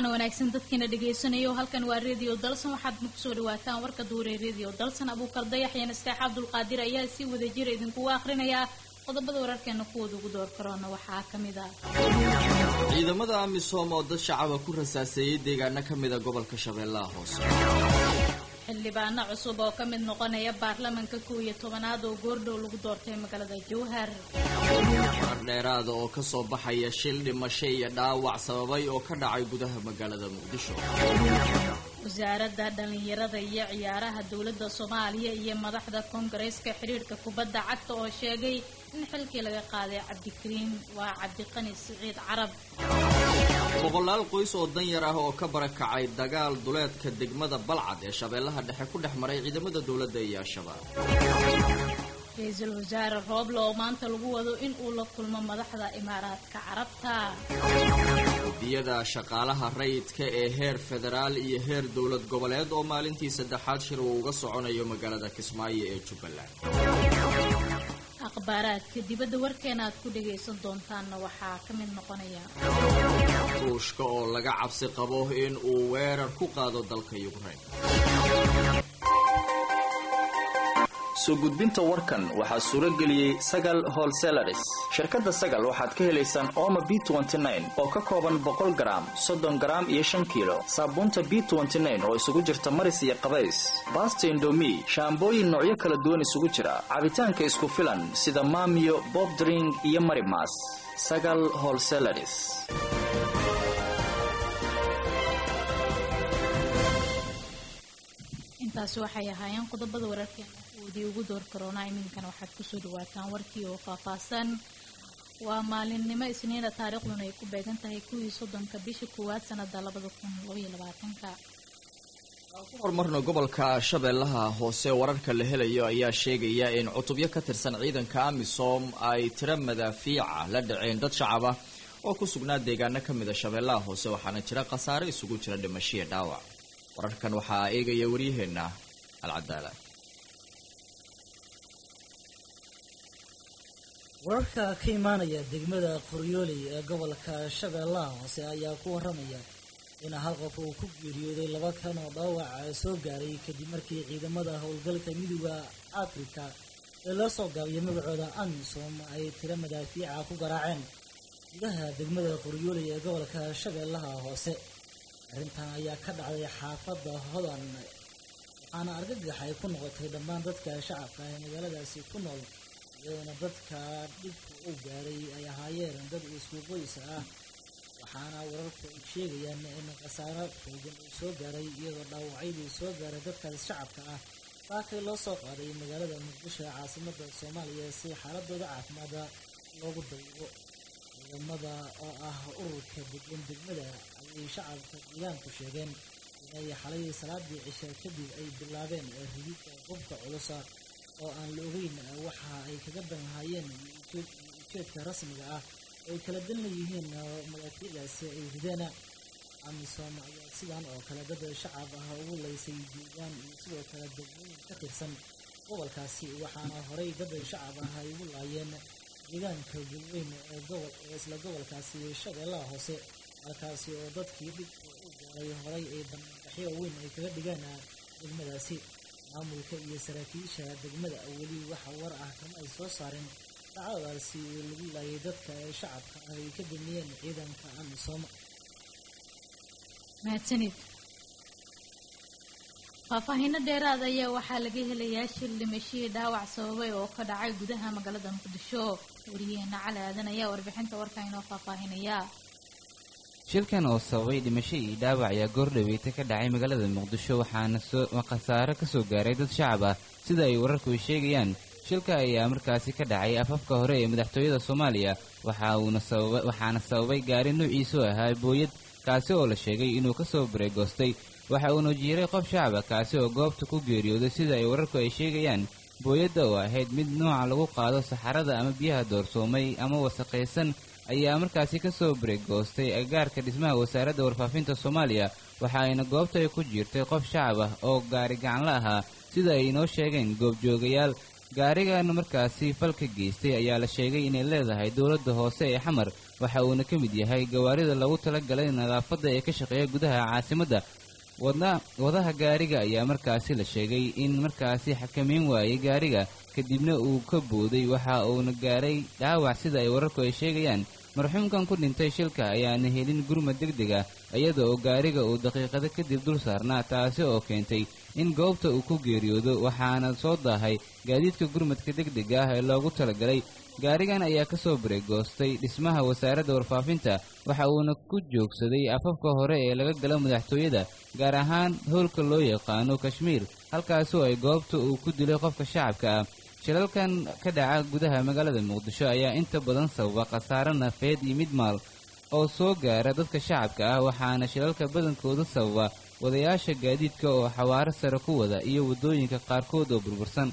wacan wanaagsan dadkiina dhagaysanayo halkan waa radio dalsan waxaad ma kusoo dhawaataan warka duure radio dalsan abuukar dayax iyo nasteex abdulqaadir ayaa si wada jira idinkugu akrinayaa qodobada wararkeena kuwooda ugu door karoona waxaa ka mid ah ciidamada amisom oo dad shacaba ku rasaaseeyey deegaano ka mida gobolka shabeellaha hoose xildhibaano cusub oo ka mid noqonaya baarlamanka kow iyo tobanaad oo goordhow lagu doortay magaalada jowhar warar dheeraada oo ka soo baxaya shil dhimasho iyo dhaawac sababay oo ka dhacay gudaha magaalada muqdisho wasaaradda dhallinyarada iyo ciyaaraha dowladda soomaaliya iyo madaxda koongareeska xidhiirhka kubadda cagta oo sheegay in xilkii laga qaaday cabdikariim waa cabdiqani siciid carab boqolaal qoys oo danyar ah oo ka barakacay dagaal duleedka degmada balcad ee shabeellaha dhexe ku dhex maray ciidamada dowladda iyo al-shabaab ra-iisul wasaare rooble oo maanta lagu wado in uu la kulmo madaxda imaaraadka carabta gudiyada shaqaalaha rayidka ee heer federaal iyo heer dowlad goboleed oo maalintii saddexaad shir uu uga soconayo magaalada kismaayo ee jubbaland akhbaaraadka dibadda warkeena aad ku dhagaysan doontaanna waxaa ka mid noqonaya ruushka oo laga cabsi qabo in uu weerar ku qaado dalka yukrain soo gudbinta warkan waxaa suuro geliyey sagal holselaris shirkadda sagal waxaad ka helaysaan ooma b oo ka kooban boqol garaam soddon garaam iyo shan kiilo saabuunta b oo isugu jirta maris iyo qabays baasta indomi shaambooyin noocyo kala duwan isugu jira cabitaanka isku filan sida maamiyo bobdring iyo marimas sagal holselaris intaasi waxay ahaayeen qodobada wararkeena kuwoodii ugu door karoonaa iminkana waxaad kusoo dhawaataan warkii oo faahfaahsan waa maalinimo isniina taariikhduna ay ku beegan tahay kuwii soddonka bisha koowaad sanada labada kun labaiyo labaatanka ku horumarna gobolka shabeellaha hoose wararka la helayo ayaa sheegaya in cutubyo ka tirsan ciidanka amisom ay tiro madaafiica la dhaceen dad shacab ah oo ku sugnaa deegaano ka mida shabeellaha hoose waxaana jira khasaare isugu jira dhimashiya dhaawac wararkan waxaa eegaya waryaheena alcadaala wararka ka imaanaya degmada qoryooley ee gobolka shabeellaha hoose ayaa ku waramaya in hal qof uu ku geeriyooday laba kan oo dhaawaca soo gaaray kadib markii ciidamada howlgalka midooda afrika ee loo soo gaabiyay magacooda amisom ay tiro madaafiica ku garaaceen gudaha degmada qoryooley ee gobolka shabeellaha hoose arrintan ayaa ka dhacday xaafadda hodan waxaana argagax ay ku noqotay dhammaan dadka shacabka ee magaaladaasi ku nool iyadoona dadka dhibku u gaaray ay ahaayeen dad isku qoys ah waxaana wararku ay sheegayaan in khasaaro xoogan uu soo gaaray iyadoo dhaawacyadii soo gaaray dadkaas shacabka ah saakay loo soo qaaday magaalada muqdisho ee caasimada soomaaliya si xaaladooda caafimaada loogu daybo ciidamada oo ah ururka degan degmada ayay shacabka deegaanku sheegeen inay xalay salaadii cisha kadib ay bilaabeen rididka qubka culusa oo aan la ogeyn waxa ay kaga danhayeen ujeedka rasmiga ah oo ay kala dan leeyihiin madaafiicdaasi ay rideen amisom ayaa sidan oo kale dad shacab ah ugu laysay deegaan iyo sidoo kale degmooyin ka tirsan gobolkaasi waxaana horey dad shacab ah ay ugu laayeen deegaanka gulweyn ee gobol ee isla gobolkaasi shabeellaha hoose halkaasi oo dadkii dhibka u gaaray horay ay banbaxyo weyn ay kaga dhigeen degmadaasi maamulka iyo saraakiisha degmada weli waxa war ah kama ay soo saareen dhacdadaasi lagu laayay dadka ee shacabka ah ay ka damiyeen ciidanka amisom mahadsanid faahfaahiino dheeraad ayaa waxaa laga helayaa shil dhimashihii dhaawac sababay oo ka dhacay gudaha magaalada muqdisho wariyaheena cali aadan ayaa warbixinta warka inoo faahfaahinaya shilkan oo sababay dhimasho iyo dhaawac ayaa goordhaweeta ka dhacay magaalada muqdisho waxaana khasaaro ka soo gaaray dad shacab ah sida ay wararku sheegayaan shilka ayaa markaasi ka dhacay afafka hore ee madaxtooyada soomaaliya waxaana sababay gaari nuuciisu ahaa booyad kaasi oo la sheegay inuu ka soo bareegoostay waxa uuna jiiray qof shacaba kaasi oo goobta ku geeriyooday sida ay wararku ay sheegayaan booyadda oo ahayd mid nooca lagu qaado saxarada ama biyaha doorsoomay ama wasaqaysan ayaa markaasi ka soo bareegoostay agaarka dhismaha wasaaradda warfaafinta soomaaliya waxa ayna goobta ay ku jiirtay qof shacab ah oo gaari gacanla ahaa sida ay inoo sheegeen goobjoogayaal gaarigan markaasi falka geystay ayaa la sheegay inay leedahay dowladda hoose ee xamar waxa uuna ka mid yahay gawaarida lagu talagalay nadaafadda ee ka shaqeeya gudaha caasimadda wadaha gaariga ayaa markaasi la sheegay in markaasi xakameyn waayey gaariga kadibna uu ka booday waxa uuna gaaray dhaawac sida ay wararku ay sheegayaan marxuumkan ku dhintay shilka ayaana helin gurmad deg deg ah iyada oo gaariga uu daqiiqado kadib dul saarnaa taasi oo keentay in goobta uu ku geeriyoodo waxaana soo daahay gaadiidka gurmadka deg dega ah ee loogu talagalay gaarigan ayaa ka soo bareegoostay dhismaha wasaaradda warfaafinta waxa uuna ku joogsaday afafka hore ee laga galo madaxtooyada gaar ahaan howlka loo yaqaano kashmiir halkaasoo ay goobta uu ku dilay qofka shacabka ah shilalkan ka dhaca gudaha magaalada muqdisho ayaa inta badan sababa khasaare nafeed iyo mid maal oo soo gaara dadka shacabka ah waxaana shilalka badankooda sababa wadayaasha gaadiidka oo xawaaro sare ku wada iyo waddooyinka qaarkood oo burbursan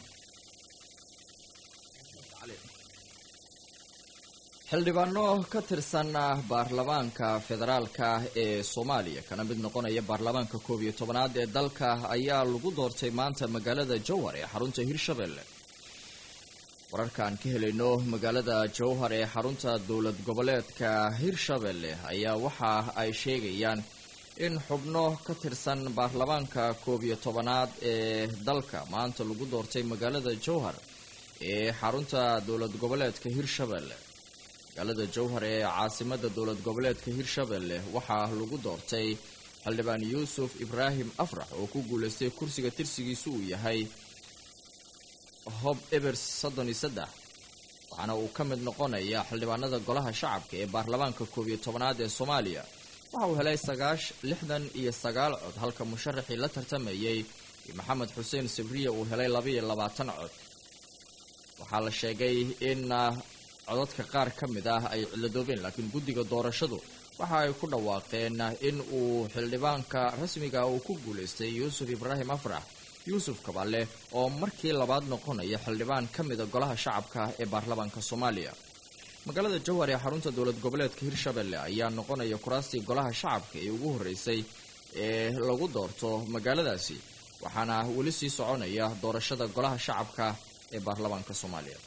xildhibaano ka tirsan baarlamaanka federaalka ee soomaaliya kana mid noqonaya baarlamaanka koob iyo tobanaad ee dalka ayaa lagu doortay maanta magaalada jowhar ee xarunta hirshabelle wararkaan ka helayno magaalada jowhar ee xarunta dowlad goboleedka hirshabelle ayaa waxa ay sheegayaan in xubno ka tirsan baarlamaanka koob iyo tobanaad ee dalka maanta lagu doortay magaalada jowhar ee xarunta dowlad goboleedka hirshabelle magaalada jowhar ee caasimada dowlad goboleedka hirshabelle waxaa lagu doortay xildhibaan yuusuf ibraahim afrax oo ku guulaystay kursiga tirsigiisu uu yahay hob ebers soddon iyo saddex waxaana uu ka mid noqonaya xildhibaanada golaha shacabka ee baarlamaanka koob iyo tobanaad ee soomaaliya waxa uu helay sagaash lixdan iyo sagaal cod halka musharaxii la tartamayay maxamed xuseen sibriya uu helay labaiyo labaatan cod waxaa la sheegay in codadka qaar ka mid ah ay ciladoobeen laakiin guddiga doorashadu waxa ay ku dhawaaqeen in uu xildhibaanka rasmiga uu ku guulaystay yuusuf ibraahim afrax yuusuf kaballe oo markii labaad noqonaya xildhibaan ka mida golaha shacabka ee baarlamaanka soomaaliya magaalada jowhar ee xarunta dowlad goboleedka hirshabelle ayaa noqonaya kuraastii golaha shacabka ee ugu horreysay ee lagu doorto magaaladaasi waxaana weli sii soconaya doorashada golaha shacabka ee baarlamaanka soomaaliya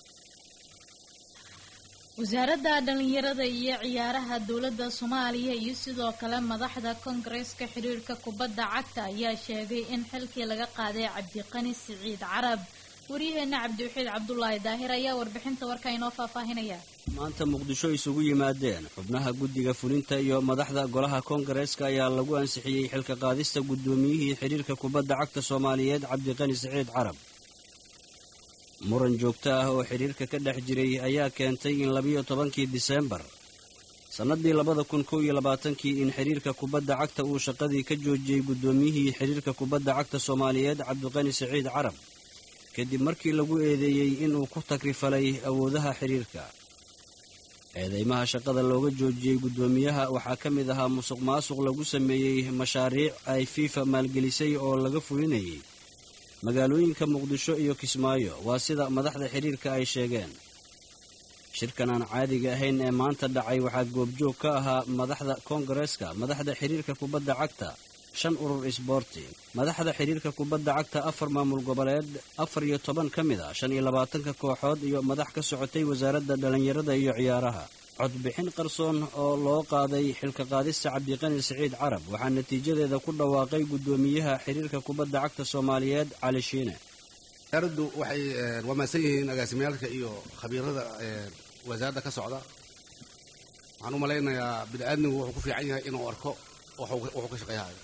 wasaaradda dhallinyarada iyo ciyaaraha dowladda soomaaliya iyo sidoo kale madaxda koongareeska xiriirka kubadda cagta ayaa sheegay in xilkii laga qaaday cabdiqani siciid carab waryaheena cabdiwaxiid cabdulaahi daahir ayaa warbixinta warka inoo faahfaahinaya maanta muqdisho isugu yimaadeen xubnaha guddiga fulinta iyo madaxda golaha koongareeska ayaa lagu ansixiyey xilka qaadista guddoomiyihii xiriirka kubadda cagta soomaaliyeed cabdiqani siciid carab muran joogto ah oo xidhiirka ka dhex jiray ayaa keentay in labiyo tobankii diseembar sannaddii labada kun kow iyo labaatankii in xidhiirka kubadda cagta uu shaqadii ka joojiyey guddoomiyihii xidhiirka kubadda cagta soomaaliyeed cabdiqani siciid carab kadib markii lagu eedeeyey inuu ku takrifalay awoodaha xidhiirka eedeymaha shaqada looga joojiyey guddoomiyaha waxaa ka mid ahaa musuq maasuq lagu sameeyey mashaariic ay fiifa maalgelisay oo laga fulinayay magaalooyinka muqdisho iyo kismaayo waa sida madaxda xidhiirka ay sheegeen shirkan aan caadiga ahayn ee maanta dhacay waxaa goobjoog ka ahaa madaxda koongareeska madaxda xidhiirka kubadda cagta shan urur isboorti madaxda xidhiirka kubadda cagta afar maamul goboleed afar iyo toban ka mid a shan iyo labaatanka kooxood iyo madax ka socotay wasaaradda dhallinyarada iyo ciyaaraha codbixin qarsoon oo loo qaaday xilka qaadista cabdiqani siciid carab waxaa natiijadeeda ku dhawaaqay guddoomiyaha xiriirka kubadda cagta soomaaliyeed cali shiine wasaaraddu waxay wamaasan yihiin agaasimyaalka iyo khabiirada wasaaradda ka socda waxaan u malaynayaa bini aadmigu wuxuu ku fiican yahay inuu arko wuxuu ka shaqeyhayo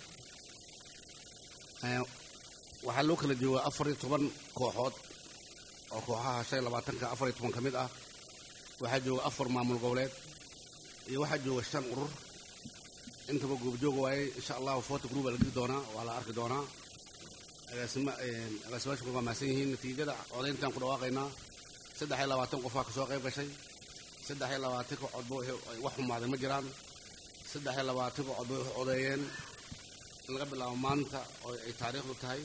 waxaa loo kala joogaa afar iyo toban kooxood oo kooxaha shan iyo labaatanka afar iyo toban ka mid ah waxaa jooga afar maamul goboleed iyo waxaa jooga shan urur intaba goobjooga waaye insha allahu forty group baa la geli doonaa waa la arki doonaa agaasima agaasimaashu waa mahadsan yihiin natiijada codayntaan ku dhawaaqaynaa saddex iyo labaatan qofaa kasoo qayb gashay saddex iyo labaatanka codba wax xumaaday ma jiraan saddex iyo labaatanka codba waxay codeeyeen in laga bilaabo maanta oo ay taariikhdu tahay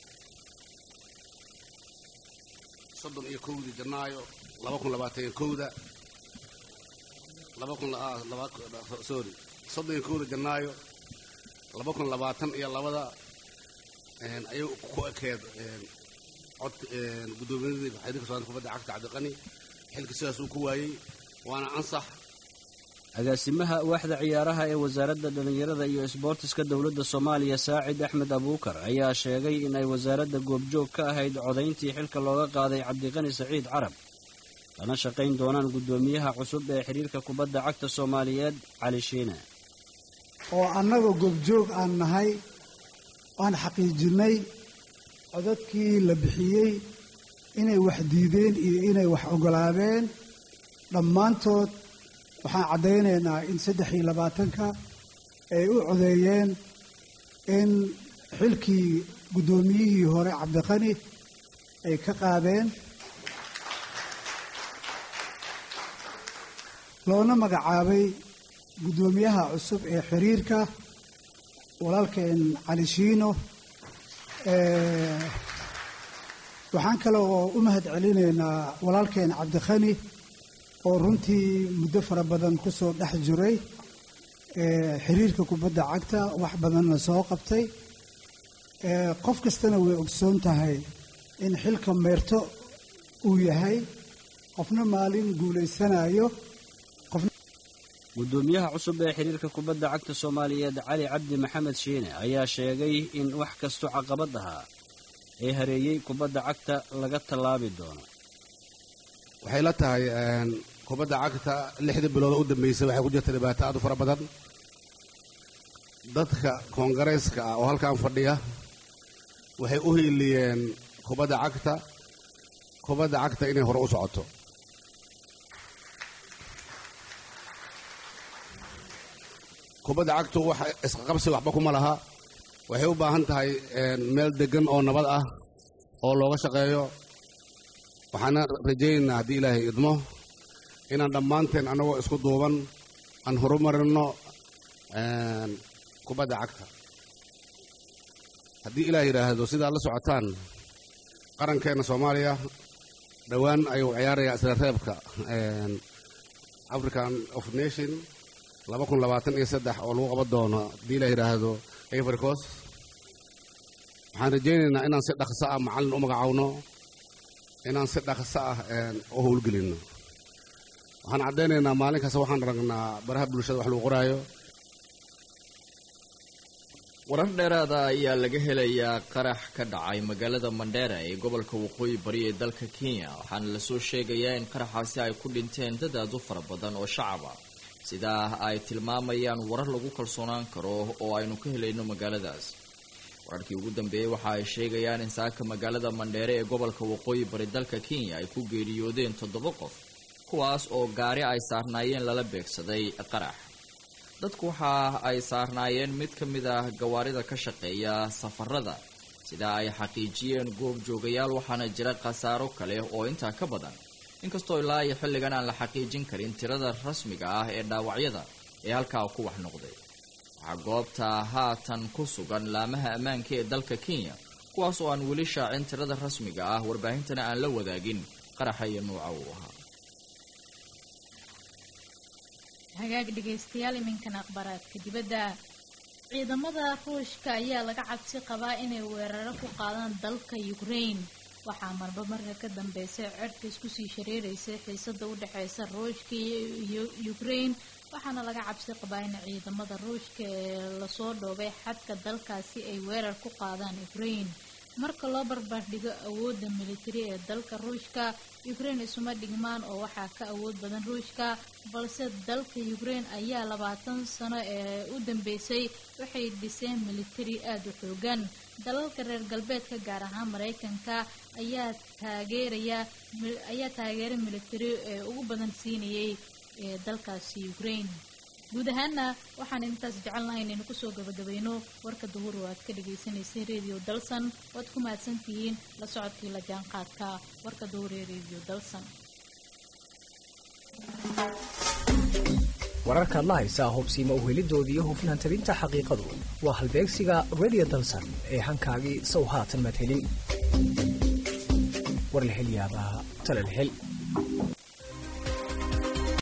soddon iyo kowdii janaayo laba kun labaatan iyo kowda laba kun sorry soddon iyo kowda janaayo laba kun labaatan iyo labada ayay ku ekeed cod guddoomiyaradii xiriirka soomaalida kubadda cagta cabdiqani xilka sidaas uu ku waayey waana ansax agaasimaha waaxda ciyaaraha ee wasaaradda dhallinyarada iyo isboortiska dowladda soomaaliya saacid axmed abuukar ayaa sheegay in ay wasaaradda goobjoog ka ahayd codayntii xilka looga qaaday cabdiqani saciid carab lana shaqayn doonaan guddoomiyaha cusub ee xiriirka kubadda cagta soomaaliyeed cali shiine oo annaga goobjoog aan nahay waan xaqiijinnay codadkii la bixiyey inay wax diideen iyo inay wax oggolaadeen dhammaantood waxaan caddaynaynaa in saddex iyo labaatanka ay u codeeyeen in xilkii guddoomiyihii hore cabdiqani ay ka qaadeen loona magacaabay guddoomiyaha cusub ee xiriirka walaalkeen cali shiino waxaan kale oo u mahad celinaynaa walaalkeen cabdikhani oo runtii muddo fara badan ku soo dhex jiray xiriirka kubadda cagta wax badanna soo qabtay qof kastana way ogsoon tahay in xilka meerto uu yahay qofna maalin guulaysanayo guddoomiyaha cusub ee xiriirka kubadda cagta soomaaliyeed cali cabdi maxamed shiine ayaa sheegay in wax kastoo caqabad ahaa ee hareeyey kubadda cagta laga tallaabi doono waxay la tahay kubadda cagta lixdii bilood oo u dambeysay waxay ku jirta dhibaato aad u fara badan dadka koongareeska ah oo halkan fadhiya waxay u hiiliyeen kubadda cagta kubadda cagta inay hore u socoto kubadda cagtu wax isqaqabsi waxba kuma laha waxay u baahan tahay meel deggan oo nabad ah oo looga shaqeeyo waxaana rajaynaynaa haddii ilaahay idmo inaan dhammaanteen annagoo isku duuban aan horumarinno kubadda cagta haddii ilaah yidhaahdo sidaad la socotaan qarankeenna soomaaliya dhowaan ayuu ciyaarayaa isla reebka african of nation laba kun labaatan iyo saddex oo lagu qaban doono haddii ilaah yidhaahdo ivory coast waxaan rajaynaynaa inaan si dhaqso ah macallin u magacaawno inaan si dhaqso ah u howlgelinno waxaan caddaynaynaa maalin kasta waxaan aragnaa baraha bulshada wax lagu qoraayo warar dheeraada ayaa laga helayaa qarax ka dhacay magaalada mandheera ee gobolka waqooyi bari ee dalka kenya waxaana lasoo sheegayaa in qaraxaasi ay ku dhinteen dad aad u fara badan oo shacab ah sidaa ay tilmaamayaan warar lagu kalsoonaan karo oo aynu ka helayno magaaladaas wararkii ugu dambeeyey waxa ay sheegayaan in saaka magaalada mandheere ee gobolka waqooyi bari dalka kenya ay ku geeriyoodeen toddoba qof kuwaas oo gaari ay saarnaayeen lala beegsaday qarax dadku waxa ay saarnaayeen mid ka mid ah gawaarida ka shaqeeya safarada sidaa ay xaqiijiyeen goob joogayaal waxaana jira khasaaro kale oo intaa ka badan inkastoo ilaa iyo xilligan aan la xaqiijin karin tirada rasmiga ah ee dhaawacyada ee halkaa ku wax noqday waxaa goobta haatan ku sugan laamaha ammaanka ee dalka kenya kuwaas oo aan weli shaacin tirada rasmiga ah warbaahintana aan la wadaagin qaraxa iyo nuuca uu ahaa hagaag dhegaystayaal iminkan akhbaaraadka dibadda ciidamada ruushka ayaa laga cabsi qabaa inay weeraro ku qaadaan dalka ukraine waxaa marba marka ka dambeysay codhka isku sii shareeraysay xiisada u dhexeysa ruushka iyo ukraine waxaana laga cabsi qabaa in ciidamada ruushka ee lasoo dhoobay xadka dalkaasi ay weerar ku qaadaan ukraine marka loo barbardhigo awoodda militari ee dalka ruushka ukraine isuma dhigmaan oo waxaa ka awood badan ruushka balse dalka ukraine ayaa labaatan sano ee u dambeysay waxay dhiseen militari aada u xoogan dalalka reer galbeedka gaar ahaan mareykanka ayaa taageeraya ayaa taageero militari ee ugu badan siinayay ee dalkaasi ukraine guud ahaana waxaan intaas jecelnahay inaynu kusoo gabagabayno warka duhur oo aad ka dhagaysanaysay radio dalsan waad ku mahadsantihiin la socodkii la jaanqaadka warka duhur ee radio dalsan wararkaad la haysaa hubsiima uhelidoodii hufnaan tabinta xaqiiqadu waa halbeegsiga radio dalsan ee hankaagii sow haatan maad helin war la hel yaabaa tala la hel